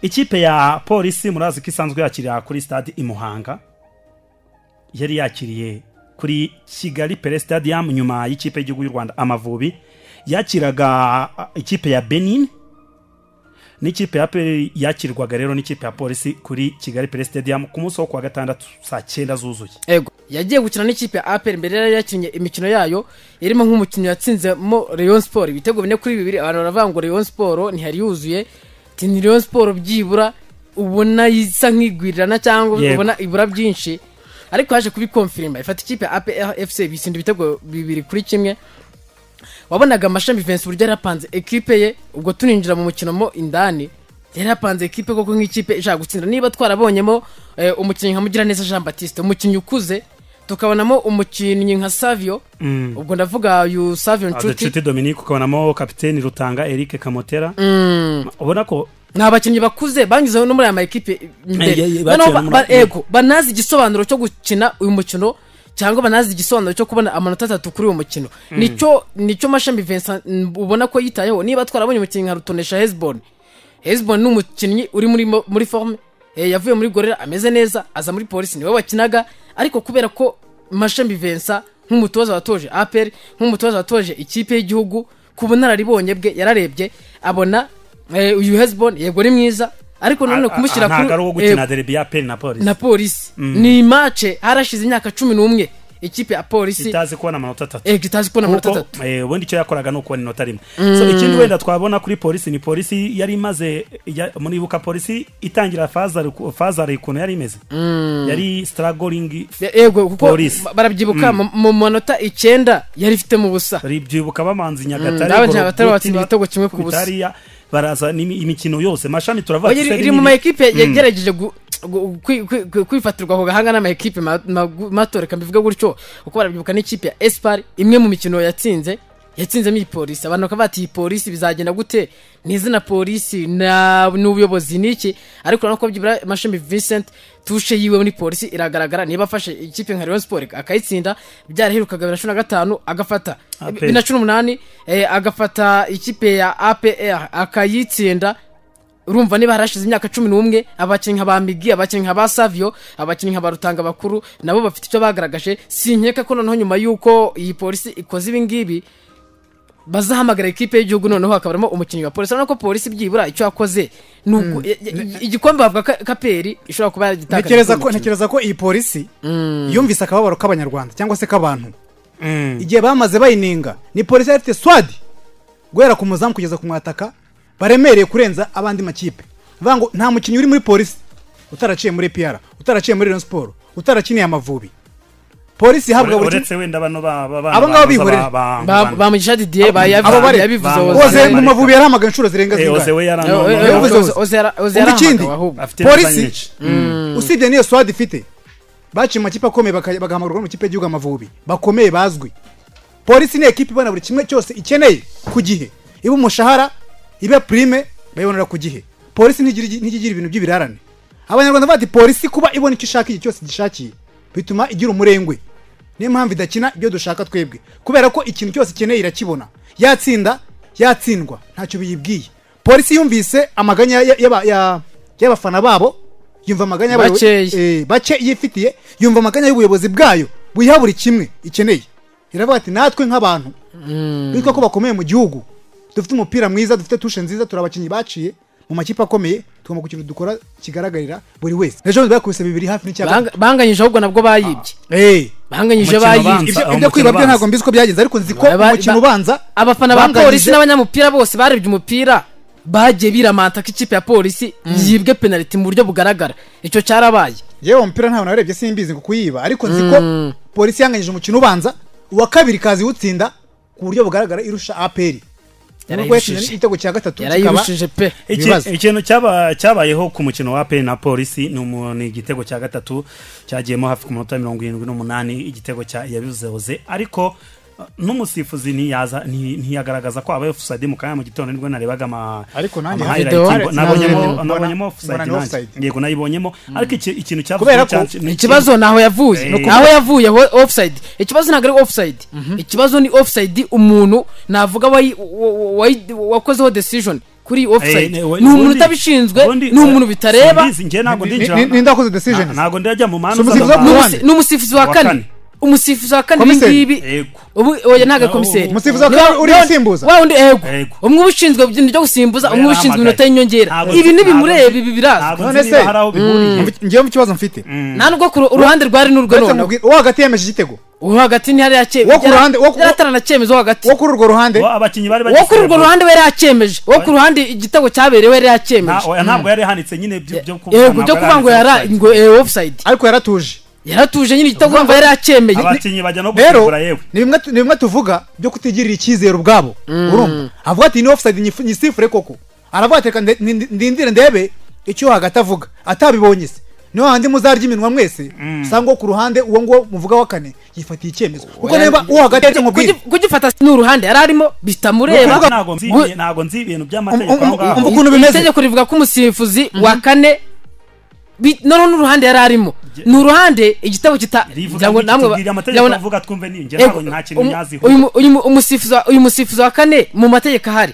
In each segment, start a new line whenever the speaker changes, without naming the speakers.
ikipe ya polisi murazi ko isanzwe yakirira kuri stade i muhanga yari yakiriye kuri kigali pere stadium nyuma y'ikipe y'igihugu y'u rwanda amavubi yakiraga ikipe ya benin n'ikipe ya pe yakirwaga rero n'ikipe ya polisi kuri kigali pere stadium ku munsi wo kuwa gatandatu saa cyenda zuzuye
ego yagiye gukina n'ikipe ya aperi mbere yari yakinnye imikino yayo irimo nk'umukino yatsinzemo leon siporo ibitego bine kuri bibiri abantu baravuga ngo leon siporo ntihari yuzuye tini leon siporo byibura ubona isa nk'igwirirana cyangwa
Yego.
ubona ibura byinshi ariko yaje kubikomfirima ifata ikipe ya aperi efuse bisinda ibitego bibiri kuri kimwe wabonaga amashami vensi uburyo yari yapanze ekipe ye ubwo tuninjira mu mukino mo indani yari yapanze ekipe koko nk'ikipe ishaka gutsinda niba twarabonyemo eh, umukinnyi nka mugiraneza jean batiste umukinnyi ukuze tukabonamo umukinnyi nka savio ubwo ndavuga yu savio nshuti
nshuti dominique ukabonamo kapiteni rutanga eric kamotera ubona ko
ni abakinnyi bakuze banyuzeho no muri aya maekipe
Eh, eh,
imbere
eh,
Noneho
baciye no
ba- ba-
muri-
ego banazi igisobanuro cyo gukina uyu mukino cyangwa banazi igisobanuro cyo kubona amanota atatu kuri uwo mukino nicyo nicyo mashami vincent mm, ubona ko yitayeho niba twarabonye umukinnyi nka rutonesha hezbon hezbon ni umukinnyi uri muri mo- muri forme eh, yavuye muri gorera ameze neza aza muri polisi niwe wakinaga ariko kubera ko mashami vincent nk'umutoza watoje apr nk'umutoza watoje ikipe y'igihugu ku bunararibonye bwe yararebye abona eh, uyu hezbon yego ari mwiza ariko nanone kumushyira
ntabwo ari uwo gukina
eh,
derby ya pe na polisi
na polisi ni mace harashize imyaka cumi n'umwe ikipe ya polisi
itazi kubona amanota atatu
eh, itazi kubona amanota
kuko
atatu
eh, ubundi icyo yakoraga ni ukubona inota rimwe so ikindi wenda twabona kuri polisi ni polisi yari imaze ya- muribuka polisi itangira fazari ukuntu yari imeze yari sitaragoringi
Ye- yego kuko
Polisi.
ba- barabyibuka mu- mu manota icyenda yari ifitemo ubusa
byibuka bamanzi
Mm,
nyagatare
babanza Nyagatare batsinda
Gorogoti,
ibitego kimwe ku busa.
Bitariya, baraza n'imi- imikino yose mashami turavuga
Oya,
ati,
iri
se
iri mu
ni-
maekipe yagerageje gu- gu- kwi- kwi- kwi- kwifatirwa ako gahanga n'amaekipe ma- magu- mato reka mbivuge gutyo kuko barabyibuka n'ikipe ya esipari imwe mu mikino yatsinze yatsinzemo iyi polisi abantu bakaba bati iyi polisi bizagenda gute ni izina polisi na- ni ubuyobozi ni iki ariko urabona ko byibura mashami vincent tushe yiwe muri polisi iragaragara niba afashe ikipe nka rayon sport akayitsinda byaraherukaga bibiri na cumi na gatanu agafata
APR.
bibiri na cumi n'umunani eh, agafata ikipe ya apr akayitsinda urumva niba harashize imyaka cumi n'umwe abakinnyi nka ba migi abakinnyi nka ba savio abakinnyi nka ba rutanga bakuru nabo bafite icyo bagaragaje sinkeka ko noneho nyuma y'uko iyi polisi ikoze ibi ngibi bazahamagara ikipe y'igihugu noneho hakaba harimo umukinnyi wa polisi urabona ko polisi byibura icyo yakoze ni ugu- i- i- igikombe bavuga ko kaperi ishobora kuba yagitakaje
ntekereza
kuri uyu
ko
mukino.
ntekereza ko iyi polisi yumvise akababaro k'abanyarwanda cyangwa se k'abantu
Mm.
igihe bamaze bayininga ni polisi yari ifite swadi guhera ku muzamu kugeza ku mwataka baremereye kurenza abandi makipe bavuga ngo nta mukinnyi uri muri polisi utaraciye muri piyara utaraciye muri Rayon siporo utaraciniye amavubi polisi ihabwa
Ure-
buri kimwe
uretse wenda bano ba- ba-
Abo ngabo
baza ba-
bihorera.
ba-
Ba-
ba-
bamugisha didier ba- yabi-
abo bare
yabivuze
Bangura.
Oze.
oze mu
Bangura.
mavubi yaramagana inshuro zirenga
Eh, Ose we
zingahe
yari
Eh, eh,
ano-
eh,
yavuze
Oze-
Oze.
Oze yara- Oze
Umva ikindi
yarahamagawe ahubwo
afite imbaraga
polisi
nyinshi.
usibye n'iyo swadi ifite baciye mu makipe akomeye baka- bagahamagarwa mu kipe y'igihugu amavubi bakomeye bazwi polisi ni ekipa ibona buri kimwe cyose ikeneye ku gihe iba umushahara iba pirime bayibonera ku gihe polisi ntigira igi- ntijya igira ibintu by'ibirarane abanyarwanda bati polisi kuba ibona icyo ishaka igihe cyose gishakiye bituma igira umurengwe niyo mpamvu idakina ibyo dushaka twebwe kubera ko ikintu cyose ikeneye irakibona yatsinda yatsindwa ntacyo biyibwiye polisi yumvise amaganya ya- y'aba- ya- y'abafana babo yumva amaganya y'abayobo-
Bakeya.
eh, eh, bake yifitiye yumva amaganya y'ubuyobozi bwayo buyiha buri kimwe ikeneye iravuga ati natwe nk'abantu bitwa ko bakomeye mu gihugu dufite umupira mwiza dufite tushe nziza turi abakinnyi baciye mu makipe akomeye tugomba kugira dukora kigaragarira buri wese ejo bundi bakubise bibiri hafi n'icyaka
Bang- banganyije ahubwo nabwo bayibye
Eh,
banganyije
Umukino
bayibye
ubanza.
ibyo
aho
ibyo
umukino
kwiba byo
ubanza.
ntabwo mbizi ko byagenze ariko nzi ko
Ba- ba-
umukino
ba-
ubanza
abafana ba
banganyije-
polisi n'abanyamupira bose barebye umupira bagiye biramanta ko ikipe ya polisi yibwe penaliti mu buryo bugaragara icyo cyarabaye
yewe umupira ntabwo narebye simbizi ngo kuyiba ariko nzi ko polisi yanganyije umukino ubanza uwa kabiri kazi iwutsinda ku buryo bugaragara irusha aperi nubwo yatsinze
Yarayirushije.
n'igitego cya gatatu kikaba
yarayirushije pe
Iki-
ibibazo.
ikintu cyaba- cyabayeho ku mukino wa pe na polisi ni umu- ni igitego cya gatatu cyagiyemo hafi ku minota mirongo irindwi n'umunani igitego cya yabizehoze ariko uh, n'umusifuzi ntiyaza- nti- ntiyagaragaza ko abaye ofusayidi mu kanya mu gitondo nibwo narebaga ama-
Ariko nanjye
ama
video
highlight.
hari-
Nabonyemo-
mbona-
nabonyemo
mbona
ofusayidi
ni
nanjye.
offside.
yego nayibonyemo ariko iki- ikintu cyavuzwe
Kubera ko
cya- ni-
ikibazo ni aho yavuye
Eh.
aho yavuye ho- offside ikibazo ntabwo ari offside ikibazo ni offside umuntu navuga wayi- wa- wa- wayi- wakozeho decision kuri offside
Eh, we-
ni umuntu
ubundi-
utabishinzwe
ubundi-
ni umuntu bitareba
Simbizi, njye ntabwo
Ni-
ndinjira
ni-
mu-
ni- nindakoze decisions.
Na- ntabwo ndajya mu manza
Sumusifuzi
z'abantu.
wo mu-
N'umusi- ni umusifuzi wa
Wa
kane
kane.
umusifuzi wa kane
Komiseri.
ibingibi
Yego.
ubu oya ntago ari
Na-
komiseri
umusifuzi wa
Niba-
kane uri
niba-
gusimbuza?
wa wundi ego
Ego.
umwe uba ushinzwe ibintu byo gusimbuza umwe uba ushinzwe iminota y'inyongera
Ntabwo-
ibi ntibimureba
ntabwo-
ibi birazwi
ntabwo
None
nzi niba
se?
hari aho bihuriye.
ngewe mu kibazo mfite
nta nubwo ku ru- uruhande rwari n'urwo
uretse
noneho
nkubwire- uwo hagati yemeje igitego
uwo hagati ntihari
Wo ku ruhande- wo ku-
yaratarana cyemezo wo hagati
uwo kuri urwo ruhande
Bo abakinnyi bari
wo kuri urwo
bagiserebura.
ruhande we yacyemeje wo ku ruhande igitego cyaberewe yari
Na-
yacyemeje
oya, ntabwo yari handitse nyine byo- byo kuvuga,
yego
ntabwo
byo
yari
kuvuga ngo
handitse
yara
offside.
ngo eh, offside
ariko yaratuje
yaratuje nyine igitego urumva yari yacyemeje
abakinnyi bajya no
rero
gusimbura yewe
ni bimwe tu- ni bimwe tuvuga byo kutigirira icyizere ubwabo urumva avuga ati ni offside nyifu- nyisifure koko aravuga ati reka nde- ndi- ndi- ndindire ndebe icyo uwo hagati avuga atabibonye se niyo handi muzarya iminwa mwese usanga uwo ku ruhande uwo nguwo muvuga wa kane yifatiye icyemezo kuko niba uwo hagati yaje nkubwire
Kugi- kugifata si n'uruhande yari arimo bitamureba
Kuvuga- ntabwo nzi
Gu-
ntabwo nzi ibintu
Um-
by'amategeko
um-
aho ngaho.
um- um- ukuntu bimeze.
itegeko rivuga ko umusifuzi wa kane bi- noneho n'uruhande yari arimo ni uruhande igitego kita
rivuga
ngira ngo
ngo
namwe ba-
tubwire
ngira ngo
amategeko
na-
avuga twumve ni njye
Eh,
ntabwo nta kintu
um-
nyaziho
uyu mu- uyu mu- umusifuzi wa- uyu musifuzi wa kane mu mategeko ahari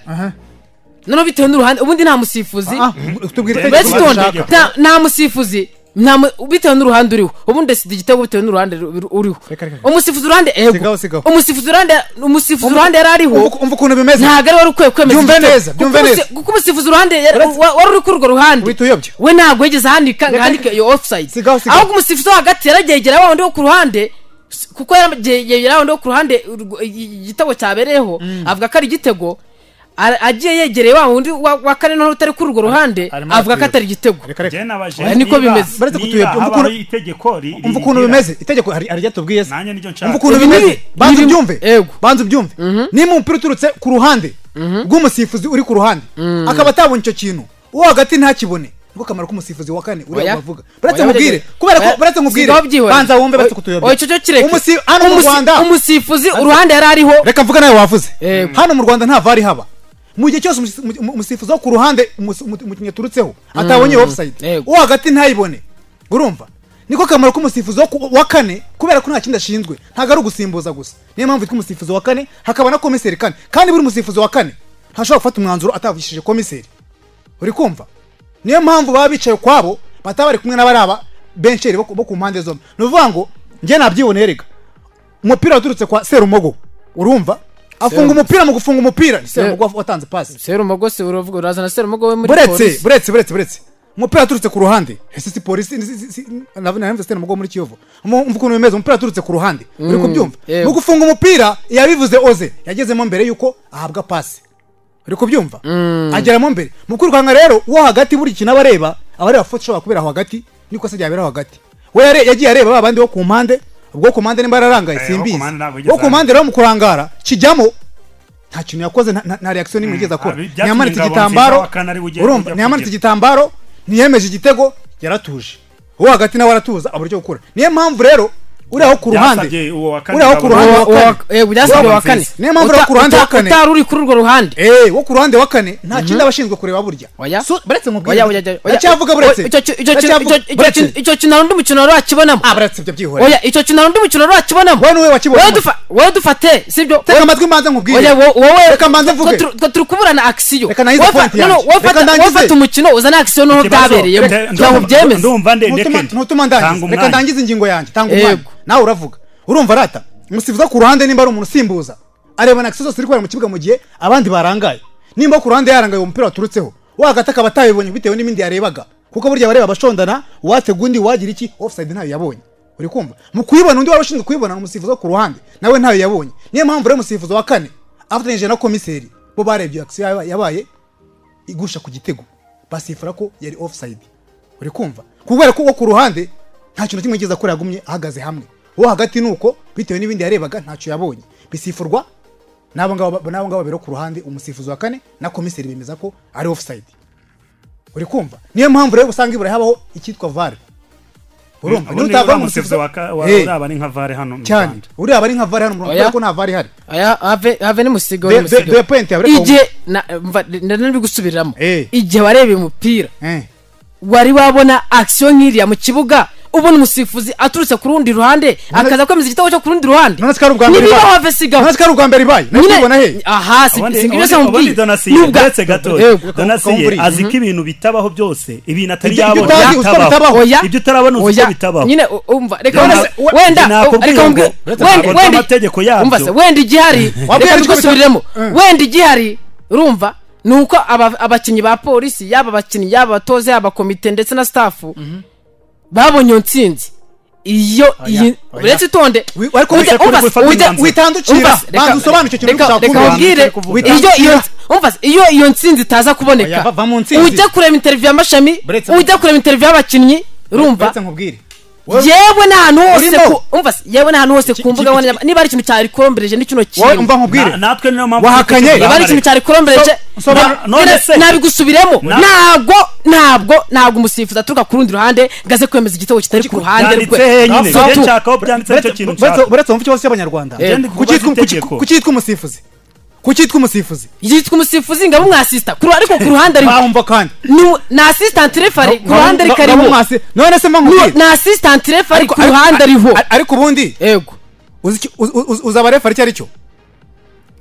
noneho bitewe n'uruhande ubundi nta musifuzi
Ah, tubwire
Mbese
uretse
itegeko
Itegeko
itonde
bashaka.
nta- nta musifuzi nta mu- bitewe n'uruhande uriho ubundi ndasida igitego bitewe n'uruhande ru- ru- uriho
Reka, reka.
umusifuzi uruhande ego
Sigaho, sigaho.
umusifuzi uruhande umusifuzi uruhande yari ariho
Umva- umva ukuntu bimeze
ntabwo ari wari ukwiye kwemeza
Byumve
igitego.
neza, byumve
Kuko umusi-
neza.
kuko umusifuzi uruhande yari-
Uretse-
wa- wari uri kuri urwo ruhande
Wita uyobya.
we ntabwo yigeze ahandika ngo
Reka,
ahandike
reka.
iyo offside
Sigaho, sigaho.
ahubwo umusifuzi wo hagati yaragegera wa wundi wo ku ruhande s- kuko yaragegera wa wundi wo ku ruhande urwo- i- i- igitego cyabereyeho avuga ko ari igitego a- agiye yegereye wa wundi wa wa kane noneho utari kuri urwo ruhande
arimo
avuga ko
aratuyoba.
atari igitego
Reka, reka.
njye nabaje
Oya, niko
niba-
bimeze.
Baretse
niba
kutuyobya. Umva ukuntu-
habayeho itegeko ri-
umva ukuntu
rigira-
bimeze itegeko hari hari ryatubwiye se
nanjye nibyo nshaka
umva ukuntu
Ibi ni-
bimeze banza
ibi-
ubyumve
Ego.
banza ubyumve niba umupira uturutse ku ruhande rw'umusifuzi uri ku ruhande akaba atabonye icyo kintu uwo hagati ntakibone niko kamaro k'umusifuzi wa kane uriya
Oya.
wavuga baretse
Oya,
nkubwire
oya.
kubera ko
Oya.
baretse nkubwire
Sigaho byihorere.
banza wumve baretse
Oya, oya, icyo cyo kireke.
Umusi- hano mu
Umusi-
rwanda
umusifuzi uruhande yari ariho
reka mvuga nawe wavuze
Yego.
hano mu rwanda nta vari haba mu gihe cyose umusi- umu- umusifuzi wo ku ruhande umus- umu- umukinnyi yaturutseho atabonye webusayite
Yego.
uwo hagati ntayibone urumva niko kamaro k'umusifuzi wo ku- wa kane kubera ko nta kindi ashinzwe ntabwo ari ugusimbuza gusa niyo mpamvu yitwa umusifuzi wa kane hakaba na komiseri kane kandi buri musifuzi wa kane ntashobora gufata umwanzuro atavugishije komiseri uri kumva niyo mpamvu baba bicaye ukwabo bataba bari kumwe n'abari aba bensheri bo ku- bo ku mpande zombi ni ukuvuga ngo njye nabyiboneye reka umupira waturutse kwa serumogo urumva afunga umupira mu gufunga umupira ni serumogo watanze pasi
serumogo se uravuga urazana serumogo we muri
buretse
polisi.
buretse buretse buretse umupira waturutse ku ruhande ese si polisi ni- si- si- si- navuga nawe mvise mugo muri kiyovu Mu- umva ukuntu bimeze umupira waturutse ku ruhande uri kubyumva
yego.
mu gufunga umupira yabivuze oze yagezemo mbere yuko ahabwa pasi uri kubyumva ageramo mbere mu kwirukanka rero uwo hagati buri kintu aba areba aba areba foto ishobora kubera aho hagati n'ikosa ryabera aho hagati we yare- yagiye areba ba bandi bo ku mpande ubwo ku mpande nimba yararangaye
Eh, wo ku
simbizi
mpande ntabwo yigeze
wo ku mpande rero mu kurangara kijyamo nta kintu yakoze nta- nta- nta reaction n'imwe yigeze akora
Ah, byatumye
ntiyamanitse
ingabo
igitambaro
nziza wa kane ari we ugiye
urumva
kujya
ntiyamanitse
kugira.
igitambaro ntiyemeje igitego yaratuje uwo hagati nawe aratuza abura icyo gukora niyo mpamvu rero uri aho ku ruhande
Byasabye uwo wa kane
uri aho ku
ingabo
ruhande
nziza.
wa
Uwa-
kane
uwa- eh, byasabye uwa kane
Niyo mpamvu
Uta-
ari ku ruhande wa
uta-
kane.
utari uri kuri urwo ruhande
Eh, wo ku ruhande wa kane nta kindi aba ashinzwe kureba burya
oya
So, baretse
Oya, oya, oya,
nkubwire
oya.
ndacyavuga buretse
Oya, icyo ki- icyo ki-
Ndacyavuga-
icyo- icyo
buretse
ki- icyo kintu hari undi mukino wari wakibonamo
Ah, buretse ibyo byihoreye
oya icyo kintu hari undi mukino wari wakibonamo
wowe niwe wakibonye
Wowe dufa- wowe dufate sibyo
tega amatwi mbanza nkubwire
oya wo- wowe
reka mbanze mvuge
twe- twe turi kuburana akisiyo
Reka nahize point yanjye. Reka ndangize.
wafata umukino uzana akisiyo noneho
Ikibazo-
byabereyemo
Nde-
kugira ngo
ndumva-
ubyemeze
ndumva nde-
Ntutuma-
ndeke.
ntutuma
Tanga
ndangiza reka
umwanya.
ndangize ingingo yanjye tanga umwanya
Yego.
nawe uravuga urumva rata umusifuzi wo ku ruhande nimba ari umuntu usimbuza areba na akisiyo zose iri kubera mu kibuga mu gihe abandi barangaye nimba ku ruhande yarangaye uwo mupira waturutseho wagata akaba atayibonye bitewe n'ibindi yarebaga kuko burya abareba abashondana watega undi wagira iki offside ntayo yabonye uri kumva mu kuyibona undi waba ushinzwe kuyibona ni umusifuzi wo ku ruhande nawe ntayo yabonye niyo mpamvu rero umusifuzi wa kane afatanyije na komiseri bo barebye akisiyo yaba- yabaye igusha ku gitego basifura ko yari offside uri kumva kubera ko uwo ku ruhande nta kintu kimwe yigeze akora yagumye ahagaze hamwe uwo hagati ni uko bitewe n'ibindi yarebaga ntacyo yabonye bisifurwa n'abo ngabo ba- n'abo ngabo babiri bo ku ruhande umusifuzi wa kane na komiseri bemeza ko ari offside uri kumva niyo mpamvu rero usanga iburayi habaho icyitwa vare urumva
ubundi
niyo utavamo
uriya musifuzi wa ka- wa-
Eh,
uriya aba ari nka vare hano mu
cyane
Rwanda.
uriya aba ari nka vare hano mu Rwanda
Oya.
kubera ko nta vare ihari
aya have have ni musigo
The-
ni
the-
musigo
the point ya- reka
igihe na mva- na- na- bigusubiriramo
Eh.
igihe wareba umupira
Eh.
wari wabona akisiyo nk'iriya mu kibuga ubona umusifuzi aturutse ku rundi ruhande akaza kwemeza igitego cyo ku rundi ruhande
none sikari ubwa mbere
nibibaho
ibaye
have sigaho
none sikari ubwa mbere ibaye nayo tubona he
aha si
ubundi
si ibyo se
ubundi
mubwiye
donasiye
Ni ubwa-
uretse gato
Yego.
donasiye
ukamubwira.
azi ko ibintu bitabaho byose ibintu atari
Ibyo- ibyo
yabona
utazi uzi ko
bitabaho
bitabaho.
oya
ibyo utarabona uzi
oya
ko bitabaho
nyine u- umva
Reka-
reka wenda
we-
wenda
nakubwiye
reka
ngo-
mubwire-
Uretse
wenda
ntabwo
wenda
amategeko yabyo-
umva se wenda igihari
Wabwiye
reka
ariko
tugusubiremo
bita- Mm.
wenda igihari urumva ni uko aba- abakinnyi ba polisi yaba abakinnyi yaba abatoza yaba komite ndetse na staff babonye iyo nsinzi iyo iyi
oya.
uretse itonde
Wi- ariko
ujya-
wisakure
umva se,
gufata
ujya-
inganzo.
Witandukira.
umva se,
Banza
reka-
usobanukire ikintu
reka-
ushaka
reka
kumva.
nkubwire
Witandukira.
iyo iyo umva se, iyo iyo nsinzi itaza
Oya,
kuboneka
va- va mu nsinzi.
ujya kureba interiviyu y'amashami
Buretse-
ujya kureba interiviyu y'abakinnyi urumva
uretse nkubwire
yewe n'ahantu hose
Urimo.
ku- umva se, yewe n'ahantu hose ku
Iki-
mbuga
iki-
nkoranyambaga niba ari ikintu cyarekombereje ni kino
wowe
kintu
umva nkubwire
Na- natwe niyo mpamvu
Wahakanye.
turi
niba ari ikintu cyarekombereje
So- so-
na-
none
nyine
se-
nabigusubiremo
Na-
ntabwo ntabwo ntabwo umusifuzi aturuka ku rundi ruhande ngo aze kwemeza igitego kitari ku ruhande
byanditse henyine
So-
igihe cyakaho byanditse nicyo
Buretse-
kintu
buretse-
nshaka
buretse wumva ikibazo cy'abanyarwanda
Eh.
Ugende
Kuki
ukubaze
yitwa- kuki-
itegeko.
kuki yitwa umusifuzi kuki yitwa umusifuzi
yitwa umusifuzi ngabo umwasisita ku ruhande- ariko ku ruhande ari
bahumva kandi
ni ni asistanti refari ku ruhande ari
Nabo
karimo
mwasi- none se mpa nkubwire
ni asistanti refari ku
Ariko-
ruhande ariho
ar- ariko ubundi
yego
uzi iki- uz- uz- uzaba refari icyo ari cyo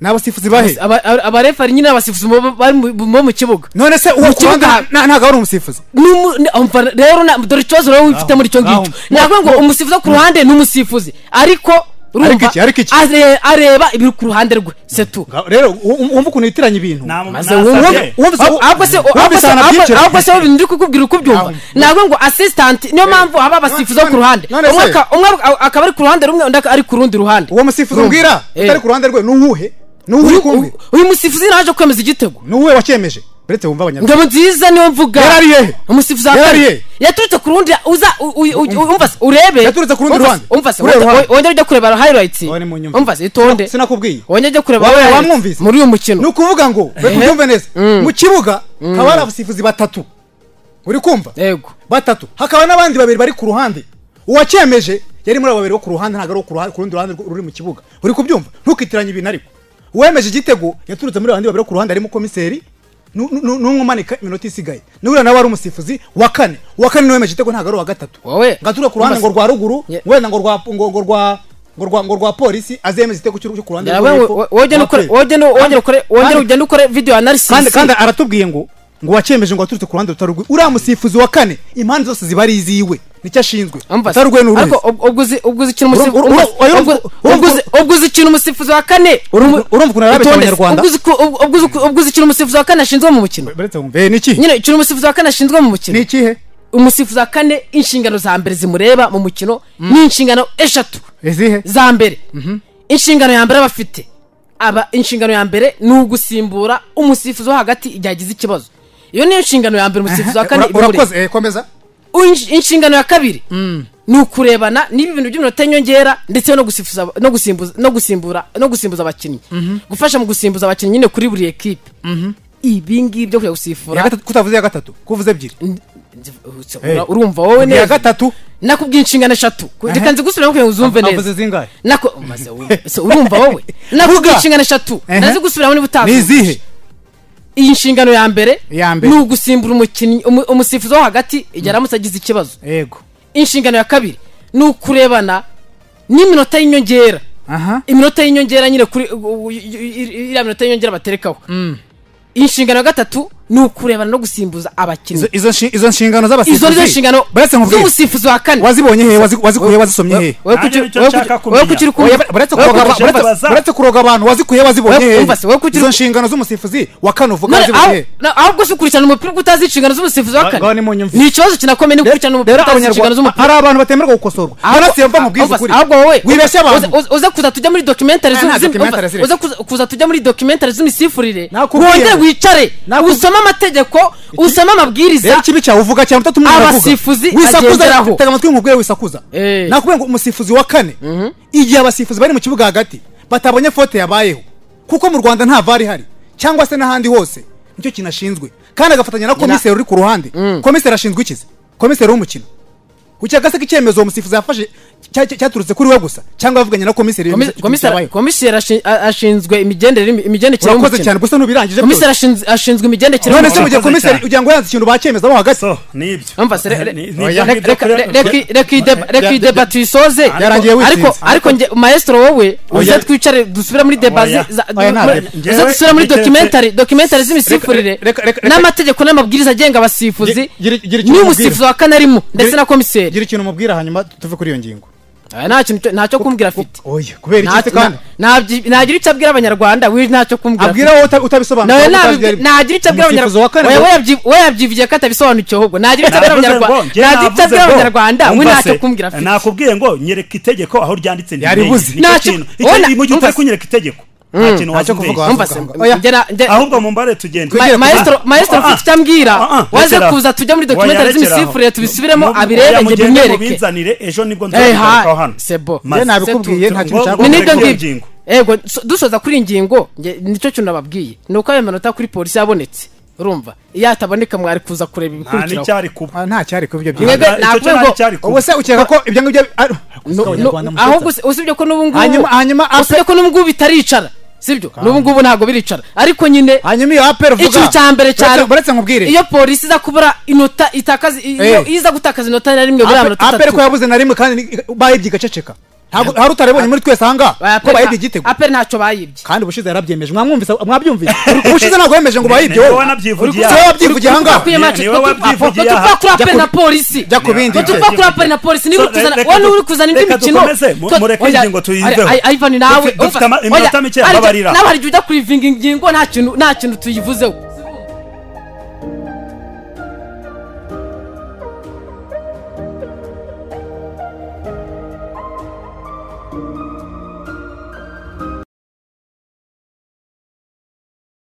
ni abasifuzi bahe
Aba- aba- abarefari nyine abasifuzi bo- bo- bari mu- bo mu kibuga
none se uwo
Mu
ku ruhande
kibuga-
nta- ntabwo ari umusifuzi
Numu- ni- umva rero na- dore ikibazo rero wifite muri icyo
ngaho.
ngicyo ntabwo ngo umusifuzi wo ku ruhande ni umusifuzi ariko
Ariko
urumva
iki, ariko iki?
are- areba ibiri ku ruhande rwe setu
Ngaho rero u- u- wumva ukuntu yitiranya ibintu
Nta-
maze
nasabye.
wumve
wumve-
ahubwo se
wumve
ahubwo se
isano
ahubwo-
byinshi.
ahubwo se wowe ibintu ndi kukubwira uko ubyumva
Ntabwo.
ntabwo ngo asistanti niyo mpamvu haba abasifuzi bo ku ruhande
None se-
umwe aka- umwe aka- akaba ari ku ruhande rumwe undi aka- ari ku rundi ruhande
uwo musifuzi umbwira
Eh.
utari ku ruhande rwe ni uwuhe ni uwuhe kumwe
Uyu- uyu musifuzi naje kwemeza igitego
ni uwuhe wacyemeje uretse wumva abanyarwanda
ngabo nziza niyo mvuga
Yari ari hehe?
umusifuzi wa
Yari ari
kane
hehe?
yaturutse ku rundi uza u- u- u- umva se urebe
Yaturutse ku rundi
Umva se-
ruhande.
umva se
Urebe
wongere-
ruhande.
wongere ujya kureba highlights
Wowe nimunyumve.
umva se itonde
sinakubwiye
wongere ujya kureba
Wowe
highlights
wamwumvise?
muri uyu mukino
ni ukuvuga ngo reka ubyumve neza mu kibuga haba hari abasifuzi batatu uri kumva
yego
batatu hakaba n'abandi babiri bari ku ruhande uwacyemeje yari muri abo babiri bo ku ruhande ntabwo ari uwo ku ruhande- ku rundi ruhande rw- ruri mu kibuga uri kubyumva ntukitiranye ibintu ariko uwemeje igitego yaturutse muri abandi babiri bo ku ruhande harimo komiseri nu- nu- nu- n'umwe umanika iminota isigaye n'uriya nawe ari umusifuzi wa kane uwa kane niwe wemeje igitego ntabwo ari uwa gatatu
Wowe-
ngo ature ku ruhande ngo rwa ruguru
Ye-
wenda ngo rwa ngo ngo rwa ngo rwa ngo rwa polisi azemeza igitego cy'u- cyo ku ruhande rwo hepfo,
wongere
rwa
ukore
play.
wongere wongere ukore wongere
kandi-
ugende ukore video analysis
kandi kandi aratubwiye ngo ngo wacyemeje ngo waturutse ku ruhande rutari urwe uriya musifuzi wa kane impande zose ziba ari iziwe nicyo ashinzwe
Umva se.
utari urwe ni uruhe
ariko ubwo uzi ubwo uzi ikintu umusifuzi
Urumva- urumva- urumva- urumva-
ubwo uzi ikintu umusifuzi wa kane
Urumva- urumva ukuntu yarabeshya
Itonde se,
Abanyarwanda?
ubwo uzi ku- ubwo- ubwo uzi ku- ubwo uzi ikintu umusifuzi wa kane ashinzwe mu mukino
Uretse wumva, eh, ni ikihe
nyine ikintu umusifuzi wa kane ashinzwe mu mukino
ni ikihe
umusifuzi wa kane inshingano za mbere zimureba mu mukino ni inshingano eshatu
izihe
za mbere inshingano ya mbere aba afite aba inshingano ya mbere ni ugusimbura umusifuzi wo hagati igihe agize ikibazo iyo niyo nshingano ya mbere umusifuzi wa kane
Ura-
iba imureba.
urakoze eh, komeza
Insh- inshingano ya kabiri ni ukurebana n'ibi bintu by'iminota y'inyongera ndetse no gusifuza- no gusimbuza no gusimbura no gusimbuza abakinnyi gufasha mu gusimbuza abakinnyi nyine kuri buri ekipe ibi ngibi byo kujya
Ya
gusifura
gatatu- kutavuze iya gatatu kuvuze ebyiri
Ura- urumva wowe
iya
neza
gatatu
nakubwiye inshingano eshatu Ku- reka nzigusubiremo kugira ngo uzumve
navuze
neza
zingahe
Nako- maze wumve. Se urumva wowe nakubwiye
Vuga.
inshingano eshatu
Ehe.
ndazigusubiramo niba
ni izihe
utazi iyi nshingano ya mbere
Iya mbere.
ni ugusimbura umukinnyi umu- umusifuzi wo hagati igihe aramutse agize ikibazo
yego
inshingano ya kabiri ni ukurebana n'iminota y'inyongera
aha
iminota y'inyongera nyine kuri u- u- i- i- iriya minota y'inyongera baterekaho inshingano ya gatatu ni ukurebana no gusimbuza abakinnyi
Izo- izo nshi- izo nshingano z'abasifuzi
izo nizo nshingano
buretse nkubwire
z'umusifuzi wa kane
wazibonye he Wazi- wazikuye wazisomye he
Wowe
Nanjye
kuki-
nicyo
wowe
nshaka
kuki- wowe
kumenya.
kuki uri kumva-
Oya, ba- buretse
wowe
kuroga-
kuki uri
buretse-
kumva-
baza.
buretse kuroga abantu wazikuye wazibonye
Wowe-
hehe?
umva se, wowe kuki-
izo nshingano z'umusifuzi wa kane uvuga
None
wazibonye
aho-
hehe?
na- ahubwo se ukurikirana umupira uko utazi inshingano z'umusifuzi wa
Ngaho
kane
nimunyumve.
ni ikibazo kinakomeye ni gukurikirana umupira
rero
utazi inshingano
abanyarwanda
z'umupira
hari abantu batemerwa gukosorwa
Ahubwo-
barasiye mva mubwize
ahubwo-
ukuri
ahubwo wowe
wibeshye abantu
uze- uze- uze kuza tujya muri documentary
Eh,
z'u-
nta
z'im-
documentary
umva,
ziri.
uze kuza- kuza tujya muri documentary z'imisifurire
Nakubwiye.
wongere wicare usome amategeko usome
rero
amabwiriza
ikibi cyawe uvuga cyane utatu umuntu aravuga
Abasifuzi agenderaho.
wisakuza tega amatwi nkubwire wisakuza
Eh.
nakubwira ngo umusifuzi wa kane igihe abasifuzi bari mu kibuga hagati batabonye fote yabayeho kuko mu rwanda nta vari ihari cyangwa se n'ahandi hose nicyo kintu ashinzwe kandi agafatanya na komiseri uri ku ruhande komiseri ashinzwe ikizi komiseri w'umukino ukagase ko icyemezo uwo musifuzi yafashe cya- cya- cyaturutse kuri we gusa cyangwa yavuganye na komiseri
Komi- komiseri- komiseri ashi- a- ashinzwe imigendere imigendekere
urakoze
y'umukino
cyane gusa ntubirangije
komiseri
byose
ashinz- ashinzwe imigendekere
none se
urakoze
mu gihe komiseri
cyane.
ugira ngo yanze ikintu bacyemezamo hagati
so nibyo
Mwumvase, re-
Ni-
re-
ni-
reka-
nibyo, nibyo,
reka-
kure-
re- reka- reka iyi deba- reka iyi
Ya-
deba tuyisoze
Yarangiye
ariko
wisinze.
ariko nge maestro wowe uze
Oya.
twicare dusubire muri deba
Oya.
zi- za-
Oya, nta
muri-
deba.
uze dusubire muri
Njyewe-
documentary documentary z'imisifurire
reka- reka- reka-
n'amategeko n'amabwiriza agenga abasifuzi
Gira- gira- gira icyo
ni
umubwira.
umusifuzi wa kane arimo ndetse
Gira-
na komiseri
gira ikintu umubwira hanyuma tuve kuri iyo ngingo
Oya, nta kintu cyo- ntacyo kumbwira afite
oya kubera
Nta-
iki se kandi
na- nabyi- nagira icyo abwira abanyarwanda we ntacyo kumbwira
abwira
afite.
wowe uta- utabisobanura
nawe
wowe utazi
nabibwi-
yari-
nagira icyo abwira
umusifuzi wa kane
abanyarwanda
ngo-
oya, we yabyi- we yabyivugiye ko atabisobanukiwe ahubwo nagira icyo abwira
Navuze ngo,
abanyarwanda
njye
nagira icyo
navuze
abwira
ngo,
abanyarwanda we
wumva se,
ntacyo kumbwira afite
nakubwiye ngo nyereka itegeko aho ryanditse
Yari
ntimenye.
buzi.
Nicyo
Ntacyo-
kintu. Icyo-
Ona-
mu gihe utari
wumva se-
kunyereka itegeko nta kintu
ntacyo
wazumveye.
kuvuga.
Umva se,
Oya.
njye na- njye-
ahubwo mumbare tugende
Ma-
Ma- maestro
Ah,
maestro
ah,
mfite icyo ambwira
ah, ah,
waze
rekeraho.
kuza tujya muri documentary
Oya, rekeraho.
z'imisifurire tubisubiremo
Mu-
abirebe
oya,
njye
mugende
bimwereke
mubinzanire ejo nibwo
Eh, ha,
nzagarukaho hano
sebo.
Maze.
Njye nabikubwiye, nta kintu
Ngo-
nshaka
ngo-
ni
kuvuga.
nibyo
kuri iyo
ngibyo
ngingo.
yego so- dusoza kuri iyi ngingo njye- nicyo kintu nababwiye ni uko ayo manota kuri polisi yabonetse urumva iyo ataboneka mwari kuza kureba
nta
ibikurikiraho
n'icyari kuba
Ah, nta cyari kuba ibyo
Mwebwe
Nta-
byinshi
icyo
navuze
cyo nta
ngo,
n'icyari kuba.
ubu se ukeka ko ibyo ngibyo ari-
No- no-
Abanyarwanda mu
ahubwo
Rwanda.
se- usibye ko n'ubu ngubu
Hanyuma- hanyuma ape-
usibye ko n'ubu ngubu bitaricara sibyo n'ubu ngubu ntabwo biricara ariko nyine
hanyuma iyo aperi uvuga
ikintu cya mbere cyane
Uretse- uretse nkubwire
iyo polisi iza kubura inota itakaza iyo
Eh.
iza gutakaza inota na rimwe muri ayo
Ape-
manota
aperi ko
atatu
yabuze na rimwe kandi ni- bayibye igaceceka Ntabwo- hari utarabonye muri twese ahangaha ko bayibye igitego
aperi ntacyo bayibye
kandi ubushize yarabyemeje mwamwumvise mwabyumvise ubushize ntabwo yemeje ngo bayibye wowe
Ni- ni wowe wanabyivugiye.
Uri- si wowe wabyivugiye ahangaha
Ukwiye
Ni-
mace,
ni wowe
ko tu-
wabyivugiye
apo- ko tuva
aha.
kuri
Jya
aperi
ku-
na polisi
jya ku bindi
ko
byo.
tuva kuri aperi na polisi niba
So,
uri kuzana
reka
wowe niba
du-
uri kuzana indi
reka
mikino
dukomeze, mu-
twa-
mureke
oya,
ingingo tuyiveho.
ari- ari- Ivan nawe
Dufite- dufite ama-
oya,
iminota mike,
hari-
babarira.
nawe hari igihe ujya kurivinga ingingo nta kintu nta kintu tuyivuzeho